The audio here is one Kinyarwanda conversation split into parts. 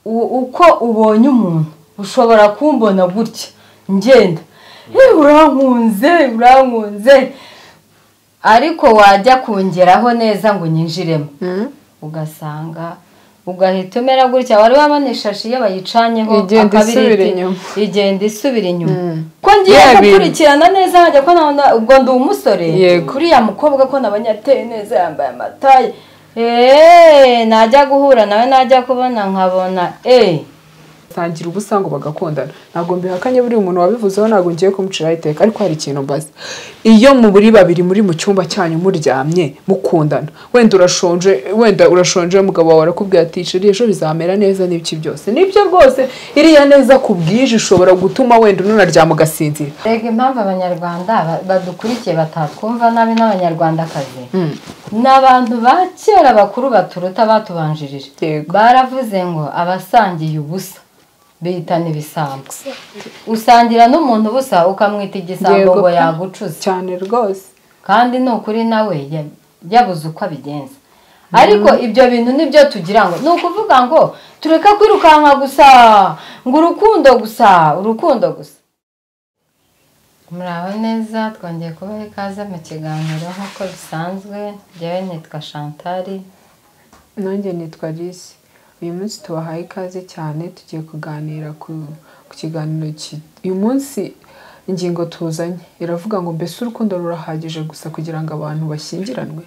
uko ubonye umuntu ushobora kumbona gutya ngenda yewe urankunze urankunze ariko wajya kongeraho neza ngo nyinjiremo ugasanga ugahita umera gutya wari wabona ishashi iyo bayicanyeho Igenda akabiriti, isubira inyuma. igenda isubira inyuma Mm. ko ngiye Yeah, bintu. gukurikirana neza hajya ko nabona ubwo ndi umusore Yego. kuriya mukobwa ko nabonye ateye neza yambaye amataye eee najya guhura nawe najya kubona nkabona eee tangira ubusa ngo bagakundana ntabwo mbihakanye buri muntu wabivuzeho ntabwo ngiye kumuciraho iteka ariko hari ikintu mbaza iyo muri babiri muri mu cyumba cyanyu muryamye mukundana wenda urashonje wenda urashonje mugabo wawe arakubwira ati "Sheri, ejo bizamera neza n'ibiki byose nibyo rwose iriya neza ku bwije ushobora gutuma wenda unaryama ugasinzira rega impamvu abanyarwanda ba- badukurikiye batatwumva nabi n'abanyarwandakazi ni abantu ba kera bakuru baturuta batubanjirije Yego. baravuze ngo abasangiye ubusa bihitana ibisambo usangira n'umuntu ubusa ukamwita igisambo Yego ngo pe. yagucuze cyane rwose kandi ni ukuri nawe ya- yabuze uko abigenza ariko ibyo bintu nibyo tugira ngo ni ukuvuga ngo tureka kwirukanka gusa ngo urukundo gusa urukundo gusa muraho neza twongeye kubaha ikaze mu kiganiro nk'uko bisanzwe njyewe nitwa shantari nanjye nitwa Alice uyu munsi tubahaye ikaze cyane tugiye kuganira ku ku kiganiro ki- uyu munsi ingingo tuzanye iravuga ngo mbese urukundo rurahagije gusa kugira ngo abantu bashyingiranwe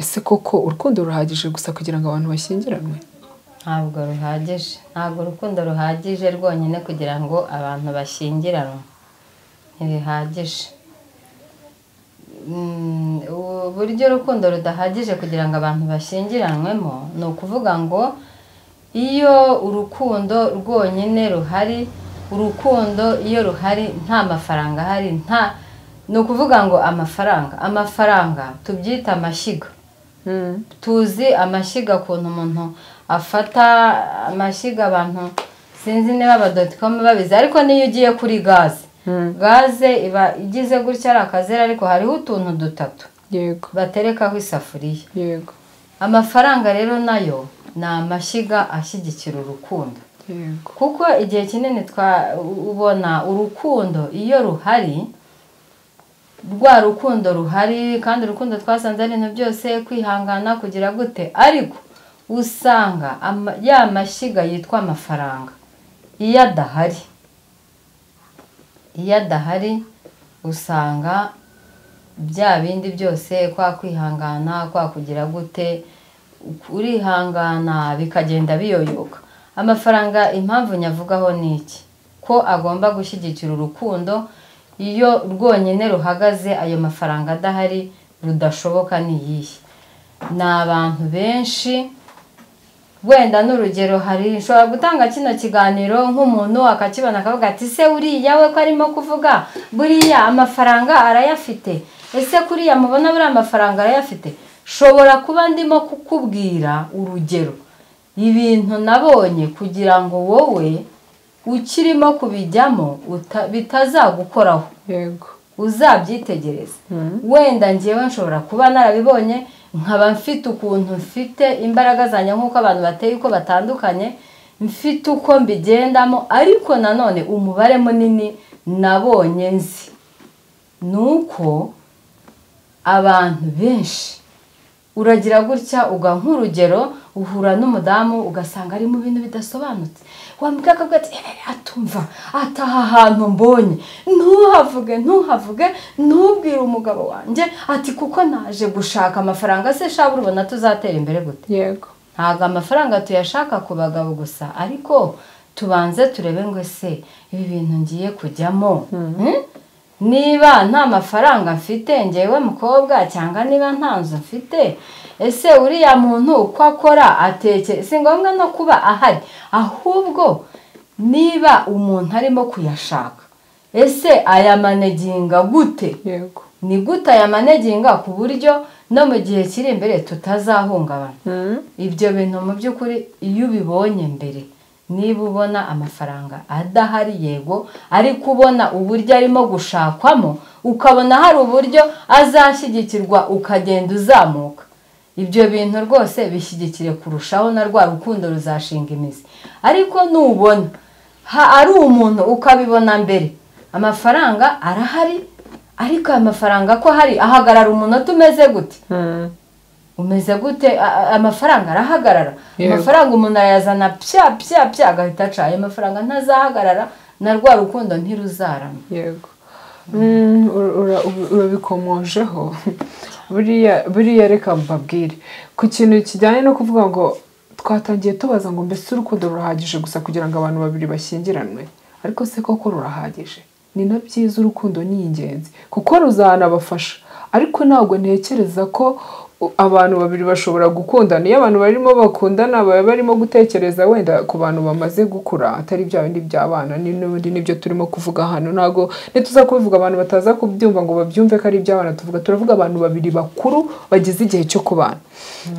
ese koko urukundo ruhagije gusa kugira ngo abantu bashyingiranwe ntabwo ruhagije ntabwo urukundo ruhagije rwonyine kugira ngo abantu bashyingiranwe ntibihagije Mm, uburyo urukundo rudahagije kugira ngo abantu bashyingiranwemo ni ukuvuga ngo iyo urukundo rwonyine ruhari urukundo iyo ruhari nta mafaranga ahari nta ni ukuvuga ngo amafaranga amafaranga tubyita amashyiga tuzi amashyiga ukuntu umuntu afata amashyiga abantu sinzi niba abadotikomu babizi ariko n'iyo ugiye kuri gaze gaze iba igize gutya ari akazeru ariko hariho utuntu dutatu yego baterekaho isafuriya yego amafaranga rero nayo ni amashyiga ashyigikira urukundo yego kuko igihe kinini twa ubona urukundo iyo ruhari rwa rukundo ruhari kandi urukundo twasanze ari ibintu byose kwihangana kugira gute ariko usanga ama- ya mashyiga yitwa amafaranga iyo adahari iyo adahari usanga bya bindi byose kwa kwihangana kwa kugira gute urihangana bikagenda biyoyoka amafaranga impamvu nyavugaho ni iki ko agomba gushyigikira urukundo iyo rwonyine ruhagaze ayo mafaranga adahari rudashoboka ni iyihe ni abantu benshi wenda n'urugero hari nshobora gutanga kino kiganiro nk'umuntu akakibona akavuga ati se uriya we ko arimo kuvuga buriya amafaranga arayafite ese kuriya mubona buriya amafaranga arayafite shobora kuba ndimo kukubwira urugero ibintu nabonye kugira ngo wowe ukirimo kubijyamo uta- bitazagukoraho yego uzabyitegereze wenda njyewe nshobora kuba narabibonye nkaba mfite ukuntu mfite imbaraga zanjye nk'uko abantu bateye uko batandukanye mfite uko mbigendamo ariko nanone umubare munini nabonye nzi ni uko abantu benshi uragira gutya uga nk'urugero uhura n'umudamu ugasanga ari mu bintu bidasobanutse wambwira akavuga ati "Eh, atumva ataha ahantu mbonye ntuhavuge ntuhavuge ntubwire umugabo wanjye ati kuko naje gushaka amafaranga se shabura ubona tuzatera imbere gute yego ntabwo amafaranga tuyashaka ku bagabo gusa ariko tubanze turebe ngo ese ibi bintu ngiye kujyamo Hmm? niba nta mafaranga mfite ngewe mukobwa cyangwa niba nta nzu mfite ese uriya muntu uko akora ateke si ngombwa no kuba ahari ahubwo niba umuntu arimo kuyashaka ese ayamaneginga gute yego ni gute aya maneginga ku buryo no mu gihe kiri imbere tutazahungabana ibyo bintu mu by'ukuri iyo ubibonye mbere niba ubona amafaranga adahari yego ariko ubona uburyo arimo gushakwamo ukabona hari uburyo azashyigikirwa ukagenda uzamuka ibyo bintu rwose bishyigikire kurushaho na rwa rukundo ruzashinga imizi ariko nubona ha ari umuntu ukabibona mbere amafaranga arahari ariko aya mafaranga ko hari ahagarara umunota umeze gute umeze gute A- a- amafaranga arahagarara Yego. amafaranga umuntu ayazana pya pya pya agahita aca ayo mafaranga ntazahagarara na rwa rukundo ntiruzarama yego Mm, ura- ura- urabikomojeho buriya buriya reka mbabwire ku kintu kijyanye no kuvuga ngo twatangiye tubaza ngo mbese urukundo rurahagije gusa kugira ngo abantu babiri bashyingiranwe ariko se koko rurahagije ni na byiza urukundo ni ingenzi kuko ruzanabafasha ariko ntabwo ntekereza ko u- abantu babiri bashobora gukundana iyo abantu barimo bakundana baba barimo gutekereza wenda ku bantu bamaze gukura atari bya bindi by'abana ni- n'ubundi nibyo turimo kuvuga hano ntabwo ntituza kubivuga abantu bataza kubyumva ngo babyumve ko ari iby'abana tuvuga turavuga abantu babiri bakuru bageze igihe cyo kubana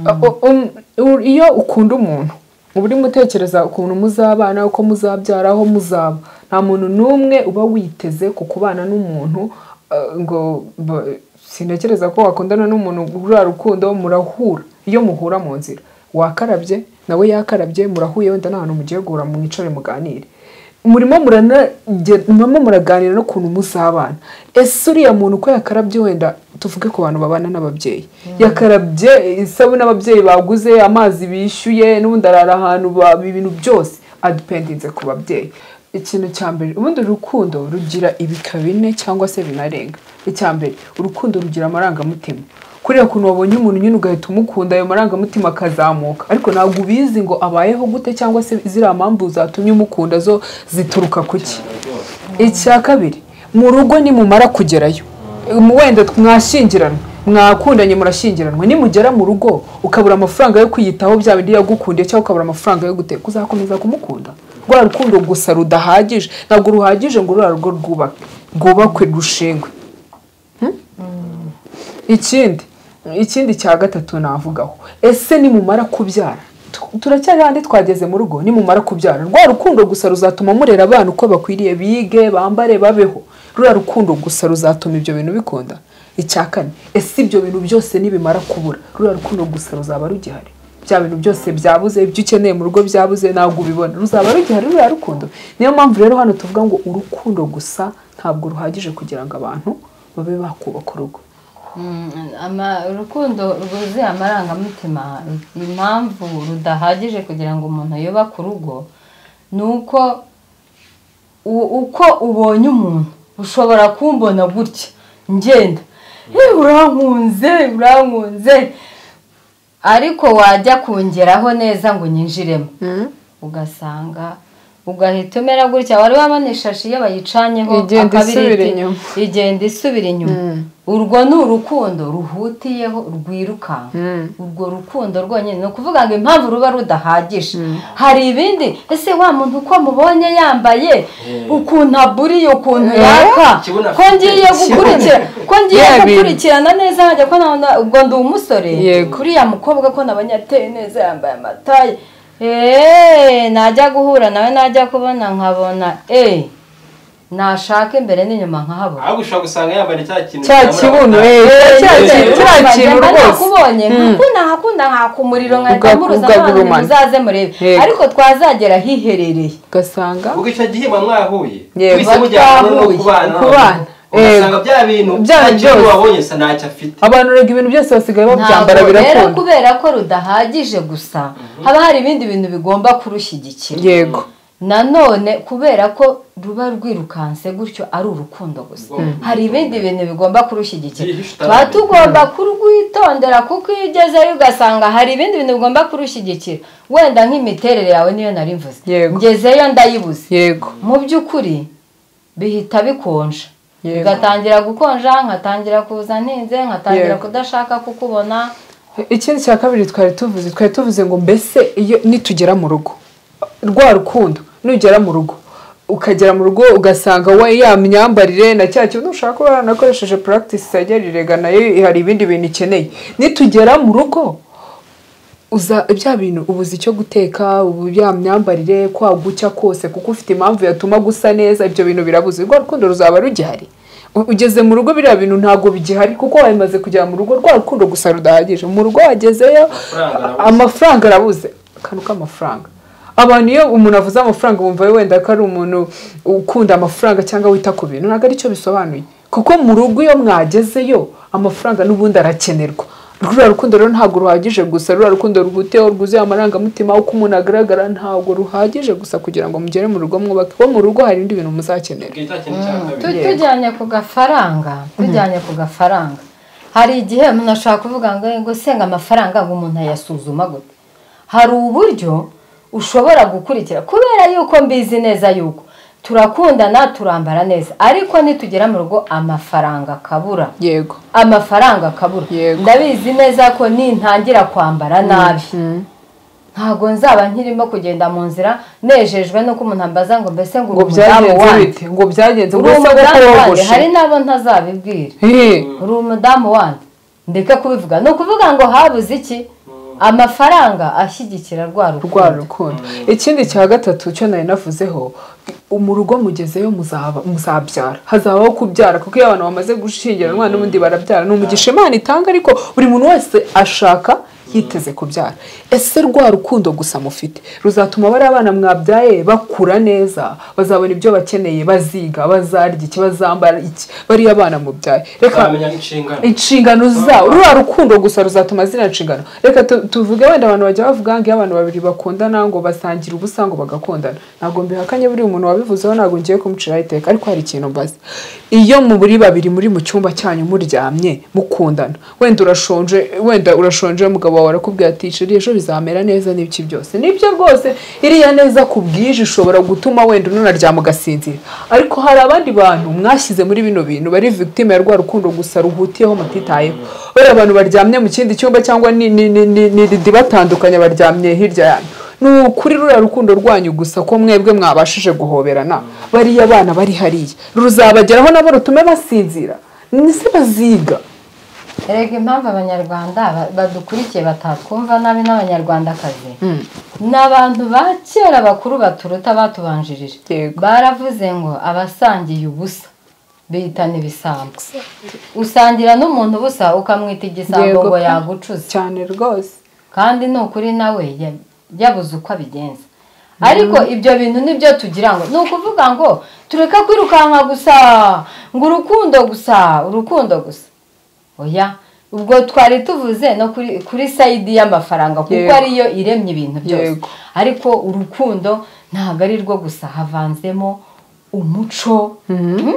Uh, um, u- iyo ukunda umuntu uba urimo utekereza ukuntu muzabana uko muzabyara aho muzaba nta muntu n'umwe uba witeze ku kubana n'umuntu uh, ngo ba- sintekereza ko wakundana n'umuntu urura rukundo murahura iyo muhura mu nzira wakarabye nawe yakarabye murahuye wenda nta hantu mugiye guhura mwicare muganire murimo muranage- murimo muraganira n'ukuntu muzabana ese uriya muntu uko yakarabye wenda tuvuge ku bantu babana n'ababyeyi yakarabye isabune ababyeyi baguze amazi bishyuye n'ubundi arara ahantu ba- ibintu byose adipendinze ku babyeyi ikintu cya mbere ubundi urukundo rugira ibika bine cyangwa se binarenga icya mbere urukundo rugira amarangamutima kuriya kuntu wabonye umuntu nyine ugahita umukunda ayo marangamutima akazamuka ariko ntabwo ubizi ngo abayeho gute cyangwa se ziriya mpamvu zatumye umukunda zo zituruka kuki icya kabiri mu rugo nimumara kugerayo mu- wenda mwashyingiranwa mwakundanye murashyingiranwa nimugera mu rugo ukabura amafaranga yo kwiyitaho bya bindi yagukundiye cyangwa ukabura amafaranga yo guteka uzakomeza kumukunda rwa rukundo gusa rudahagije ntabwo ruhagije ngo ruriya rugo rwubake rwubakwe rushengwe ikindi ikindi cya gatatu navugaho ese nimumara kubyara Tu- turacyari handi twageze mu rugo nimumara kubyara rwa rukundo gusa ruzatuma murera abana uko bakwiriye bige bambare babeho ruriya rukundo gusa ruzatuma ibyo bintu bikunda icya kane ese ibyo bintu byose nibimara kubura ruriya rukundo gusa ruzaba rugihari bya bintu byose byabuze ibyo ukeneye mu rugo byabuze ntabwo ubibona ruzaba rugihari ruriya rukundo niyo mpamvu rero hano tuvuga ngo urukundo gusa ntabwo ruhagije kugira ngo abantu babe bakubaka urugo Mm, ama- urukundo rwuzuye amarangamutima impamvu rudahagije kugira ngo umuntu yubake urugo ni uko u- uko ubonye umuntu ushobora kumbona gutya ngenda "Eh, urankunze urankunze ariko wajya kungeraho neza ngo unyinjiremo ugasanga ugahita umera gutya wari wabona ishashi iyo bayicanyeho Igenda akabiriti, isubira inyuma. igenda isubira inyuma urwo ni urukundo ruhutiyeho rwirukanka urwo rukundo rwonyine ni ukuvuga ngo impamvu ruba rudahagije hari ibindi ese wa muntu uko mubonye yambaye ukuntu aburiye ukuntu yaka Ikibuno ko afite. ngiye gukurikira ko ngiye Yeah, bintu. gukurikirana neza nkajya ko nabona- ubwo ndi umusore Yego. kuriya mukobwa ko nabonye ateye neza yambaye amataye eee najya guhura nawe najya kubona nkabona eee nashaka imbere n'inyuma nkahabona ahubwo ushobora gusanga yambaye cya kintu cya cyamura kibuno amata. eh, cya eh, kintu eh, cya kintu rwose nakubonye nkakunda nkakunda nkaka umuriro nkahita Uga- muruza nkabona ugagurumana. muzaze murebe Yego. ariko twazagera hiherereye ugasanga ubwo icyo gihe muba mwahuye Yego. mwese mujyana no Twahuye. kubana Kubana. ugasanga bya bintu Bya nta kintu byose. wabonye gusa ntacyo afite abantu rega ibintu byose basigaye babyambara Ntabwo rero birakunda kubera ko rudahagije gusa haba hari ibindi bintu bigomba kurushyigikira yego nanone kubera ko ruba rwirukanse gutyo ari urukundo gusa hari ibindi bintu bigomba kurushyigikira Byihishe tuba utaramenya. tugomba kurwitondera kuko iyo ugezeyo ugasanga hari ibindi bintu bigomba kurushyigikira wenda nk'imiterere yawe niyo nari mvuze Yego. ngezeyo ndayibuze yego mu by'ukuri bihita bikonja Yego. bigatangira gukonja nkatangira kuza ntinze nkatangira Yego. kudashaka kukubona ikindi cya kabiri twari tuvuze twari tuvuze ngo mbese iyo nitugera mu rugo rwa rukundo nugera mu rugo ukagera mu rugo ugasanga we ya myambarire na cya kintu ushaka kuba yaranakoresheje practice yagererega nayo hari ibindi bintu ikeneye nitugera mu rugo uza bya bintu ubuze icyo guteka ubu bya myambarire kwagucya kose kuko ufite impamvu yatuma gusa neza ibyo bintu birabuze urwo rukundo ruzaba rugihari U- ugeze mu rugo biriya bintu ntabwo bigihari kuko wamaze kugera mu rugo rwa rukundo gusa rudahagije mu rugo wagezeyo Amafaranga arabuze. amafaranga arabuze akantu k'amafaranga abantu iyo umuntu avuze amafaranga bumva wenda ko ari umuntu ukunda amafaranga cyangwa wita ku bintu ntabwo aricyo bisobanuye kuko mu rugo iyo mwagezeyo amafaranga n'ubundi arakenerwa ruriya rukundo rero ntabwo ruhagije gusa ruriya rukundo rwuteho rwuzuye amarangamutima uko umuntu agaragara ntabwo ruhagije gusa kugira ngo mugere mu rugo mwubake kuko mu rugo hari ibindi bintu muzakenera ubwo icya kintu cya kabiri Tu- tujyanye ku gafaranga tujyanye ku gafaranga hari igihe umuntu ashobora kuvuga ngo ngo senga amafaranga ngo umuntu ayasuzuma gute hari uburyo ushobora gukurikira kubera yuko mbizi neza yuko turakundana turambara neza ariko nitugera mu rugo amafaranga akabura yego amafaranga akabura Yego. ndabizi neza ko nintangira kwambara nabi ntabwo nzaba nkirimo kugenda mu nzira nejejwe nuko umuntu ambaza ngo mbese ngo ngo uri umudamu byagenze wanjye bite ngo byagenze ngo uri ese koko umudamu wanjye wogoshe hari n'abo ntazabibwira Hehe. uri umudamu wanjye ndeka kubivuga ni ukuvuga ngo habuze iki amafaranga ashyigikira rwa rwa rukundo rukundo ikindi cya gatatu cyo nari navuzeho mu rugo mugezeyo muzaba- muzabyara hazabaho kubyara kuko iyo abantu bamaze gushyingiranwa n'ubundi barabyara ni umugisha imana itanga ariko buri muntu wese ashaka yiteze kubyara ese rwa rukundo gusa mufite ruzatuma bariya abana mwabyaye bakura neza bazabona ibyo bakeneye baziga bazarya iki bazambara iki bariya abana mubyaye reka uzamenya inshingano inshingano zabo ruriya rukundo gusa ruzatuma ziriya nshingano reka tu- tuvuge wenda abantu bajya bavuga ngo iyo abantu babiri bakundana ngo basangira ubusa ngo bagakundana ntabwo mbihakanye buri umuntu wabivuzeho ntabwo ngiye kumuciraho iteka ariko hari ikintu mbaza iyo muri babiri muri mu cyumba cyanyu muryamye mukundana wenda urashonje wenda urashonje mugabo wawe arakubwira ati "Sheri, ejo bizamera neza n'ibiki byose nibyo rwose iriya neza ku bwije ishobora gutuma wenda unaryama ugasinzira ariko hari abandi bantu mwashyize muri bino bintu bari victime ya rwa rukundo gusa ruhutiyeho mutitayeho bariya abantu baryamye mu kindi cyumba cyangwa ni ni- ni- ni- ni ridi batandukanye baryamye hirya yanyu ni ukuri ruriya rukundo rwanyu gusa ko mwebwe mwabashije guhoberana bariya abana bari hariya ruzabageraho nabo rutume basinzira nise baziga erega impamvu abanyarwanda ba- badukurikiye batatwumva nabi n'abanyarwandakazi ni abantu ba kera bakuru baturuta batubanjirije Yego. baravuze ngo abasangiye ubusa bitana ibisambo usangira n'umuntu ubusa ukamwita igisambo Yego ngo pe. yagucuze cyane rwose kandi ni ukuri nawe ya- yabuze uko abigenza ariko ibyo bintu nibyo tugira ngo ni ukuvuga ngo tureke kwirukanka gusa ngo urukundo gusa urukundo gusa oya ubwo twari tuvuze no kuri kuri sayidi y'amafaranga kuko Yego. ariyo iremye ibintu byose Yego. ariko urukundo ntabwo ari rwo gusa havanzemo umuco Mm?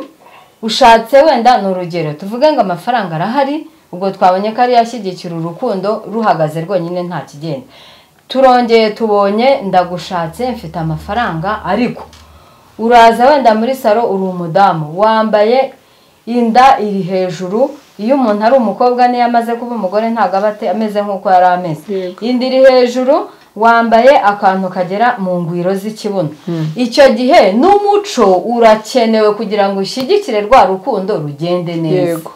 ushatse wenda ni urugero tuvuge ngo amafaranga arahari ubwo twabonye ko ariyo ashyigikira urukundo ruhagaze rwonyine nta kigenda turongeye tubonye ndagushatse mfite amafaranga ariko uraza wenda muri salo uri umudamu wambaye inda iri hejuru iyo umuntu ari umukobwa niyo amaze kuba umugore ntabwo aba ate- ameze nk'uko yari ameze Yego. inda iri hejuru wambaye akantu kagera mu ngwiro z'ikibuno icyo gihe n'umuco urakenewe kugira ngo ushyigikire rwa rukundo rugende neza yego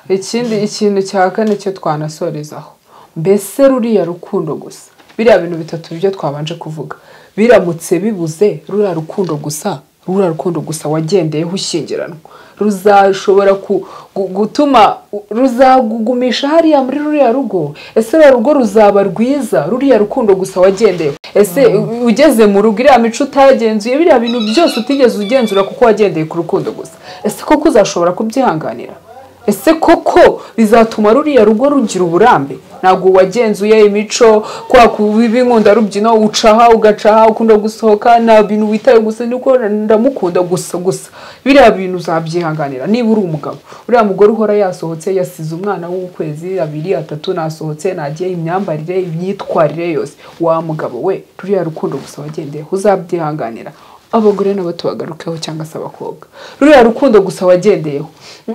ikindi ikintu cya kane cyo twanasorezaho mbese ruriya rukundo gusa biriya bintu bitatu byo twabanje kuvuga biramutse bibuze ruriya rukundo gusa ruriya rukundo gusa wagendeyeho ushyingiranwa ruzashobora ku- gu- gutuma ruzagugumisha hariya muri ruriya rugo ese ruriya rugo ruzaba rwiza ruriya rukundo gusa wagendeyeho ese u- ugeze mu rugo iriya mico utagenzuye biriya bintu byose utigeze ugenzura kuko wagendeye ku rukundo gusa ese koko uzashobora kubyihanganira ese koko bizatuma ruriya rugo rugira uburambe ntabwo wagenzuye imico kwa kubiba inkunda rubyino ucaha ugacaha ukunda gusohoka nta bintu witaye gusa ni uko ndamukunda gusa gusa biriya bintu uzabyihanganira niba uri umugabo uriya mugore uhora yasohotse yasize umwana w'ukwezi abiri atatu nasohotse nagiye imyambarire imyitwarire yose wa mugabo we ruriya rukundo gusa wagendeyeho uzabyihanganira abagore nabo tubagarukeho cyangwa se abakobwa ruriya rukundo gusa wagendeyeho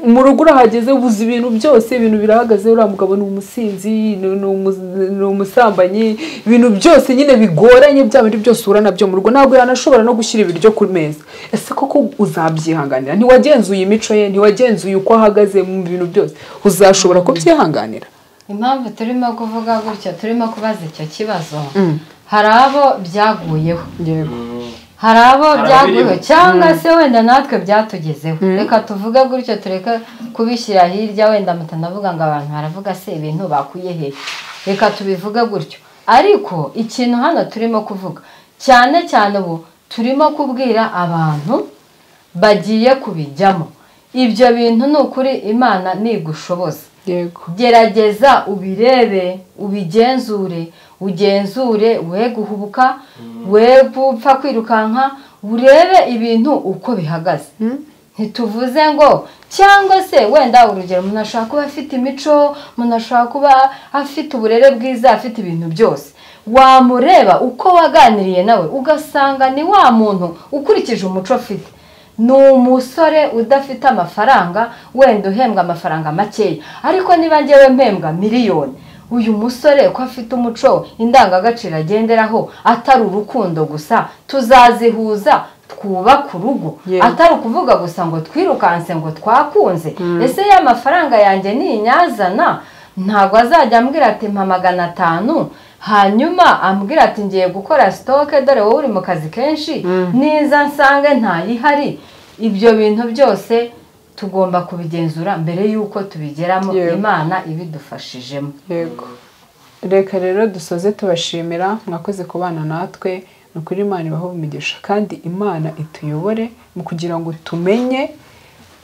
mu rugo urahageze ubuze ibintu byose ibintu birahagaze uriya mugabo ni umusinzi ni ni umu- ni umusambanyi ibintu byose nyine bigoranye bya bindi byose uhura nabyo mu rugo ntabwo yanashobora no gushyira ibiryo ku meza ese koko uzabyihanganira ntiwagenzuye imico ye ntiwagenzuye uko ahagaze mu bintu byose uzashobora kubyihanganira impamvu turimo kuvuga gutyo turimo kubaza icyo kibazo hari abo byaguyeho yego hari abo Hari byaguyeho ababiriho. cyangwa se wenda natwe byatugezeho reka tuvuge gutyo tureke kubishyira hirya wenda mpita ndavuga ngo abantu baravuga se ibintu bakuye he reka tubivuge gutyo ariko ikintu hano turimo kuvuga cyane cyane ubu turimo kubwira abantu bagiye kubijyamo ibyo bintu ni ukuri imana ntigushoboza yego gerageza ubirebe ubigenzure ugenzure we guhubuka we gupfa kwirukanka urebe ibintu uko bihagaze ntituvuze ngo cyangwa se wenda urugero umuntu ashobora kuba afite imico umuntu ashobora kuba afite uburere bwiza afite ibintu byose wamureba uko waganiriye nawe ugasanga ni wa muntu ukurikije umuco afite ni umusore udafite amafaranga wenda uhembwa amafaranga makeya ariko niba ngewe mpembwa miliyoni uyu musore ko afite umuco indangagaciro agenderaho atari urukundo gusa tuzazihuza twubaka urugo Yeah. atari ukuvuga gusa ngo twirukanse ngo twakunze ese ya mafaranga yanjye ninyazana ntabwo azajya ambwira ati mpa magana atanu hanyuma ambwira ati ngiye gukora sitoke dore wowe uri mu kazi kenshi niza nsange ntayihari ibyo bintu byose tugomba kubigenzura mbere y'uko tubigeramo Yego. imana ibidufashijemo yego reka rero dusoze tubashimira mwakoze kubana natwe ni ukuri imana ibaho umugisha kandi imana ituyobore mu kugira ngo tumenye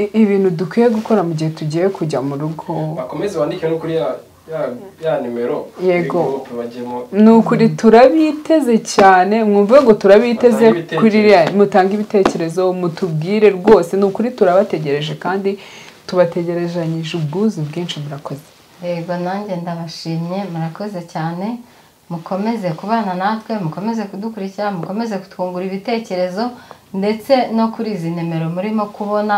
i- ibintu dukwiye gukora mu gihe tugiye kujya mu rugo bakomeze bandike no kuri ya ya- ya nimero Yego. yego bajyemo ni ukuri turabiteze cyane mwumve ngo turabiteze Mutange ibitekerezo. kuri iriya mutanga ibitekerezo mutubwire rwose ni ukuri turabategereje kandi tubategerezanyije ubwuzu bwinshi murakoze yego nanjye ndabashimye murakoze cyane mukomeze kubana natwe mukomeze kudukurikira mukomeze kutwungura ibitekerezo ndetse no kuri izi nimero murimo kubona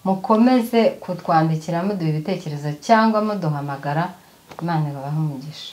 mukomeze kutwandikira muduha ibitekerezo cyangwa muduhamagara imana ibabahe umugisha